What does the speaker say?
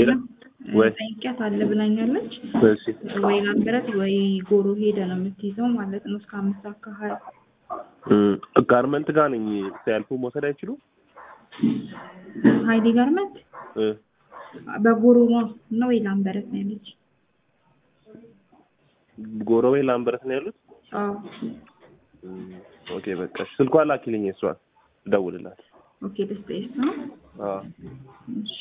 ሌላ ወይ ጠይቂያት አለ ብላኛለች። እሺ ወይ ላምበረት ወይ ጎሮ ሄደ ነው የምትይዘው ማለት ነው። እስከ አምስት ሰዓት ከሀያ እም፣ ጋርመንት ጋር ነኝ ሲያልፉ መውሰድ አይችሉም ሀይሌ ጋርመንት እ በጎሮ ነው ነው ወይ ላምበረት ነው ያለች። ጎረቤ ላምበረት ነው ያሉት አዎ እም፣ ኦኬ በቃ እሺ ስልኳን ላኪልኝ እሷን እደውልላት ኦኬ ደስ ይስ ነው አዎ እሺ